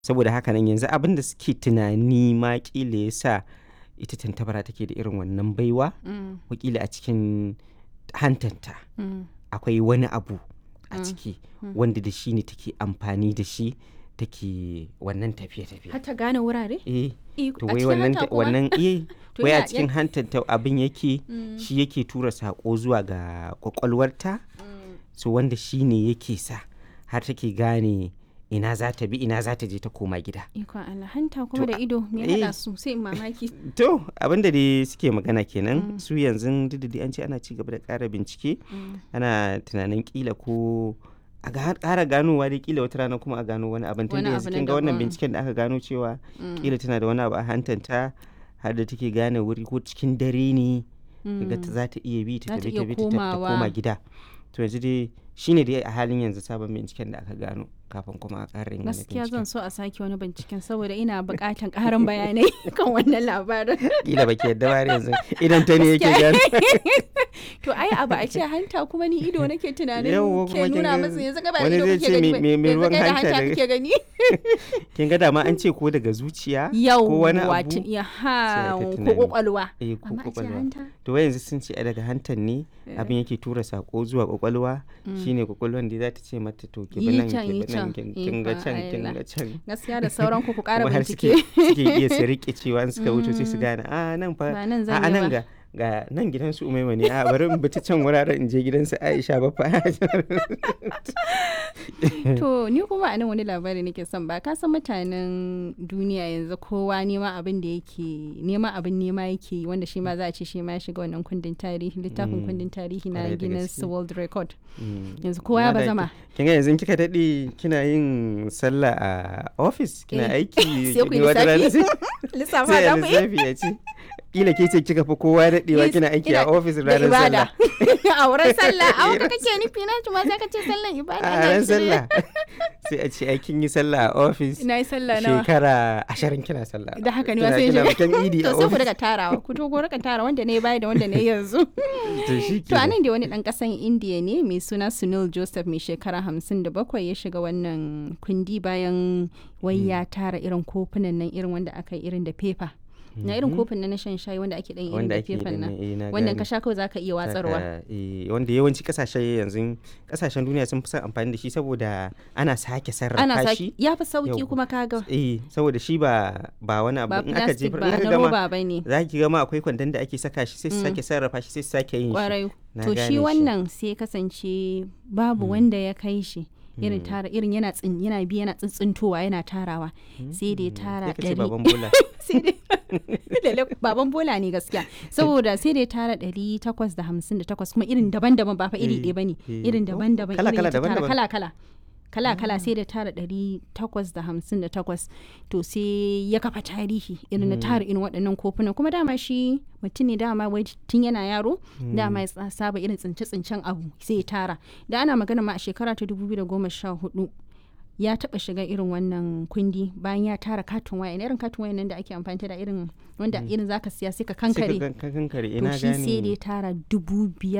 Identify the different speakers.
Speaker 1: saboda haka nan yanzu abin da suke tunani ma ƙila ya sa ita tantabara take da irin wannan baiwa
Speaker 2: Mm,
Speaker 1: wakila a cikin hantanta
Speaker 2: mm,
Speaker 1: akwai wani abu a
Speaker 2: Mm.
Speaker 1: ciki
Speaker 2: Mm.
Speaker 1: wanda da shi ne take amfani da shi take wannan tafiye-tafiye
Speaker 2: har ta gane wurare
Speaker 1: eh
Speaker 2: Eh,
Speaker 1: to
Speaker 2: a
Speaker 1: wai
Speaker 2: cikin
Speaker 1: wannan
Speaker 2: hanta kuma?
Speaker 1: wannan eh
Speaker 2: To
Speaker 1: wai a
Speaker 2: ya-
Speaker 1: cikin hantanta abin yake
Speaker 2: Mm,
Speaker 1: shi yake tura sako zuwa ga kwakwalwarta
Speaker 2: mm.
Speaker 1: so wanda shi ne yake sa har take gane ina za ta bi ina za ta je ta koma gida
Speaker 2: Ikon Allah hanta kuma
Speaker 1: To,
Speaker 2: da ido me
Speaker 1: eh.
Speaker 2: haɗa su sai in mamaki.
Speaker 1: to abinda dai suke magana kenan
Speaker 2: Mm.
Speaker 1: su yanzu duk da dai an ce ana ci gaba da ƙara bincike
Speaker 2: Mm.
Speaker 1: ana tunanin kila ko a ga- ƙara ganowa dai kila wata rana kuma a gano wani abin tun
Speaker 2: Wani
Speaker 1: da
Speaker 2: abu
Speaker 1: yanzu
Speaker 2: na
Speaker 1: kin ga wannan
Speaker 2: daban.
Speaker 1: binciken da aka gano cewa
Speaker 2: Mm.
Speaker 1: kila tana da wani abu a hantanta har da take gane wuri ko cikin dare ne ga ta
Speaker 2: Mm.
Speaker 1: za ta iya bi ta
Speaker 2: Za ta
Speaker 1: tafi
Speaker 2: iya
Speaker 1: ta bi ta tafi ta
Speaker 2: komawa.
Speaker 1: koma gida to yanzu dai shine dai a halin yanzu sabon binciken da aka gano kafin kuma a ƙara yin wani
Speaker 2: Gaskiya zan
Speaker 1: binciken
Speaker 2: so a sake wani binciken saboda ina buƙatan ƙarin bayanai kan wannan labarin.
Speaker 1: kila baki yadda ba har yanzu idan ta ne yake gano
Speaker 2: To ai abu a ce hanta kuma ni ido nake tunanin
Speaker 1: Yawwa, kuma
Speaker 2: ke
Speaker 1: kin
Speaker 2: nuna
Speaker 1: ga
Speaker 2: masa yanzu ka ba
Speaker 1: wani
Speaker 2: ido
Speaker 1: zai
Speaker 2: kake
Speaker 1: ce
Speaker 2: gani
Speaker 1: me-
Speaker 2: ba,
Speaker 1: me- me
Speaker 2: yanzu
Speaker 1: ruwan
Speaker 2: kai da
Speaker 1: hanta
Speaker 2: hanta
Speaker 1: daga-
Speaker 2: kake gani.
Speaker 1: kin ga dama an ce ko daga zuciya
Speaker 2: Yau
Speaker 1: ko wani
Speaker 2: wato
Speaker 1: abu
Speaker 2: ya
Speaker 1: sai
Speaker 2: ha
Speaker 1: ta
Speaker 2: ko
Speaker 1: tunani.
Speaker 2: kwakwalwa.
Speaker 1: eh ko
Speaker 2: Amma a ce
Speaker 1: kwakwalwa
Speaker 2: hanta.
Speaker 1: to wai yanzu sun ce ai daga hantan ne abin yake tura sako zuwa kwakwalwa shine kwakwalwan da za ta ce mata to ki bi
Speaker 2: Yi
Speaker 1: nan
Speaker 2: can,
Speaker 1: ki
Speaker 2: yi
Speaker 1: bi nan
Speaker 2: can.
Speaker 1: kin kin ga
Speaker 2: Ikon
Speaker 1: can kin
Speaker 2: Allah.
Speaker 1: ga can
Speaker 2: Gaskiya da sauran ku ku ƙara
Speaker 1: kuma har suke
Speaker 2: bincike.
Speaker 1: suke iya su rike cewa in suka wuce sai su gane a nan fa
Speaker 2: Ba nan
Speaker 1: a
Speaker 2: zan
Speaker 1: a
Speaker 2: yi
Speaker 1: nan
Speaker 2: ba.
Speaker 1: ga ga nan gidan su umaima ne a bari in bi ta can wuraren in je gidan su Aisha ba fa
Speaker 2: To ni kuma a nan wani labari nake son ba ka san mutanen duniya yanzu kowa nema abin da yake nema abin nema yake yi, wanda shi ma za a ce shi ma ya shiga wannan kundin tarihi littafin
Speaker 1: Mm.
Speaker 2: kundin tarihi na
Speaker 1: Kwarai da
Speaker 2: Guinness
Speaker 1: gaske.
Speaker 2: World Record
Speaker 1: Mm.
Speaker 2: yanzu kowa ya
Speaker 1: Amma da
Speaker 2: bazama
Speaker 1: ki- kin ga yanzu kika dade kina yin sallah a office kina
Speaker 2: Eh,
Speaker 1: aiki
Speaker 2: sai ku yi
Speaker 1: ni wata rana
Speaker 2: lissafi.
Speaker 1: sai-
Speaker 2: lissafa
Speaker 1: sai
Speaker 2: da
Speaker 1: a
Speaker 2: ku yi
Speaker 1: lissafi ya ce kila ke ce kika fi kowa daɗewa
Speaker 2: Yes,
Speaker 1: kina aiki
Speaker 2: ina-
Speaker 1: a ofis
Speaker 2: da
Speaker 1: ranar
Speaker 2: ibada
Speaker 1: sallah
Speaker 2: a wurin sallah a wurin kake nufi na ma sai ka ce sallan ibada
Speaker 1: a
Speaker 2: ina
Speaker 1: ran
Speaker 2: shirye.
Speaker 1: sallah sai a ce ai kin yi sallah a ofis
Speaker 2: ina yi sallah nawa
Speaker 1: shekara ashirin kina sallah
Speaker 2: da haka ne
Speaker 1: Kina-
Speaker 2: wasu yin
Speaker 1: kina
Speaker 2: shiga
Speaker 1: bikin idi
Speaker 2: to
Speaker 1: a
Speaker 2: sai ku
Speaker 1: ofis
Speaker 2: daga tarawa ku to ku rika tara wanda ne baya da wanda ne yanzu
Speaker 1: to shi
Speaker 2: To a nan da wani ɗan ƙasan Indiya ne mai suna Sunil Joseph mai shekara hamsin da bakwai ya shiga wannan kundi bayan wai ya tara irin kofunan nan irin wanda aka yi irin da fefa. Na irin kofin nan na shan shayi wanda ake ɗan irin
Speaker 1: wanda
Speaker 2: da
Speaker 1: ake yi
Speaker 2: fefan
Speaker 1: din
Speaker 2: nan.
Speaker 1: nan, eh, na
Speaker 2: Wannan
Speaker 1: gane.
Speaker 2: ka sha kawai za ka iya watsarwa.
Speaker 1: Saka, eh, wanda yawanci kasashe yanzu kasashen duniya sun fi son amfani da shi saboda ana sake sarrafa
Speaker 2: Ana
Speaker 1: shi
Speaker 2: saki ya fi sauki
Speaker 1: Yau.
Speaker 2: kuma kaga
Speaker 1: eh saboda shi ba ba wani abu
Speaker 2: ba
Speaker 1: in aka
Speaker 2: plastic
Speaker 1: jefar
Speaker 2: ba
Speaker 1: in aka
Speaker 2: na
Speaker 1: gama
Speaker 2: roba ba ne.
Speaker 1: za ki gama akwai kwandon da ake saka shi sai su
Speaker 2: Mm.
Speaker 1: sake sarrafa shi sai su sake yin shi
Speaker 2: Kwarai.
Speaker 1: Na
Speaker 2: To
Speaker 1: gane
Speaker 2: shi
Speaker 1: shi.
Speaker 2: wannan sai ya kasance babu wanda ya kai shi. Irin tara irin yana tsin yana bi yana tsintsintowa yana tarawa sai da ya tara
Speaker 1: sai ka ce
Speaker 2: ɗari
Speaker 1: baban bola
Speaker 2: sai dai lalle baban bola ne gaskiya saboda sai dai tara ɗari takwas da hamsin da takwas kuma irin daban-daban ba fa iri
Speaker 1: Eh,
Speaker 2: ɗaya ba ne
Speaker 1: eh.
Speaker 2: irin
Speaker 1: Oh,
Speaker 2: daban-daban
Speaker 1: kala-
Speaker 2: irin
Speaker 1: kala,
Speaker 2: ya tara
Speaker 1: daban-daban.
Speaker 2: kala-kala kala-kala sai da tara ɗari takwas da hamsin da takwas to sai ya kafa tarihi irin na tara irin waɗannan kofunan kuma dama shi mutum ne dama wai tun yana yaro dama ya tsa- saba irin tsince-tsincen abu sai ya tara da ana magana ma a shekara ta 2014 ya taba shiga irin wannan kundi bayan ya tara katin waya irin katin waya nan da ake amfani da irin wanda irin zaka siya sai ka
Speaker 1: sai ka
Speaker 2: kankare
Speaker 1: gan- ka kankare
Speaker 2: to
Speaker 1: ina
Speaker 2: shi sai da
Speaker 1: gane
Speaker 2: ya tara dubu biyar